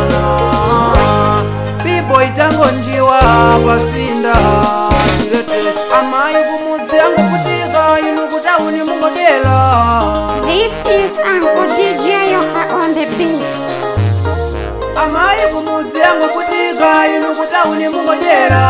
sana bibo itango njiwa pasinda chiletesi amayi kumudzi angokutika inu kutauni mungodela This is Uncle DJ Yoha on the bass. amayi kumudzi angokutika inu kutauni mungodela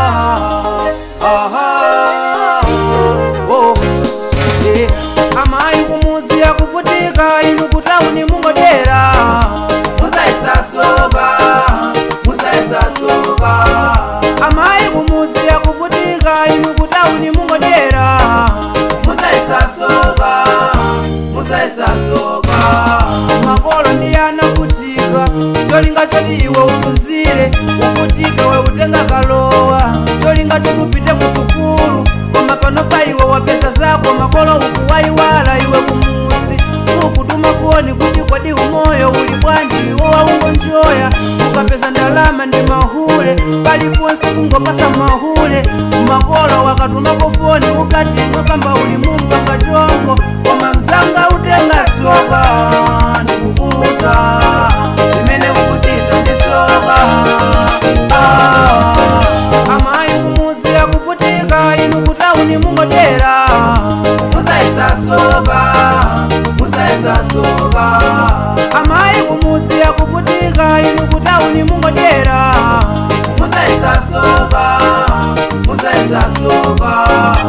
aha oh. eh. amayi kumudzi akuvutika inu kutauni mungodela musaisasoka musaisasoka amayi kumudzi akuvutika inu kutauni mungodela musaisasoka musaisasoka makolo ndi anavutika cholinga choti iwe uphunzire uvutike we utenga kalowa cholinga choti upite ku sukulu koma pano pa iwe wapeza zako makolo ukuwayiwala iwe kumuzi sukutuma foni kuti kodi umoyo uli bwanji iwo waungonjoya ukapeza ndalama ndi mahule paliponse kungopasa mahule makolo wakatumapo foni ukati mwakamba uli mumpanga chongo koma mzanga utenga soka ndikukuza imene ukuchita ndisoka ah, amayi kumudzi akuvutika inu kutauni mungodera musaisasoka musaisasoka amayi kumudzi akuvutika inu kutauni mungodera musaisasoka musaisasoka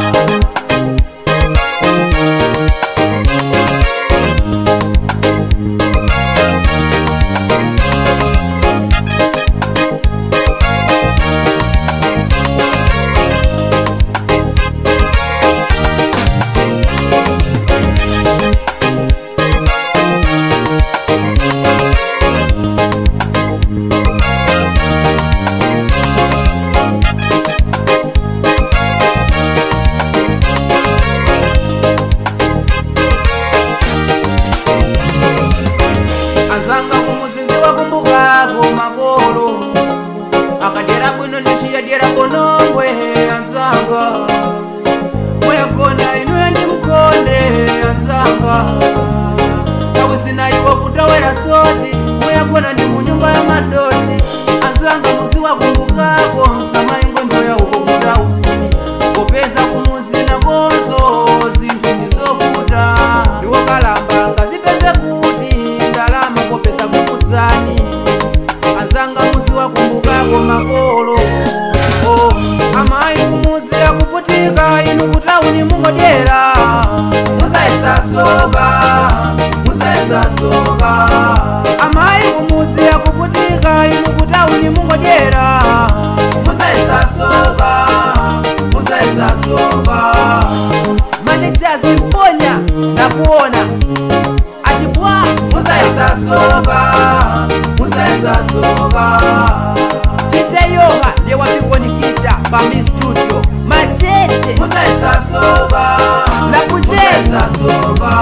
azanga kumuzinzi wakumbukako makolo akadera bwino ndiciyadera bonongwe anzanga mweyagona inuyo ndi mkonde anzanga tawisina iwo kutawera soti mweyagona ndi munyumba ya madoti anzanga muzi wakumbukako msamaingo njoya uko kutauni popeza kumuzi na konzo zinthu ndizovuta ndiwokalamba ngazipeze kuti ndalama popeza kukudzani azanga muzi wakumbukako makolo oh. amayi kumudzi akuvutika inu kutauni mungodera musaisasoka musaisasoka amayi kumudzi akuvutika inu kutauni mungodera musaisasoka musaisasoka manejazi mponya nakuona atibwa musaisasoka musaisasoka titeyoha ndewapikonikita pami studio machete musaisasoka lakutesaisasoka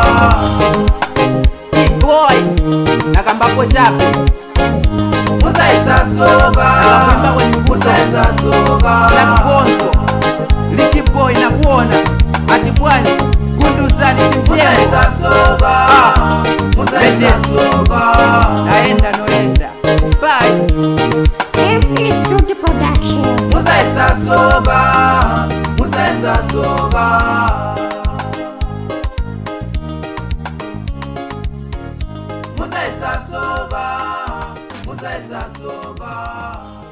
iboy nakambapo chape musaisasoka musaisasoka lakugonzo lichiboy nakuona atibwani gunduzani simtiemusasoka musaisasoka naenda noenda bye MP Studio Production. musaisasoka musaisasoka musaisasoka musaisasoka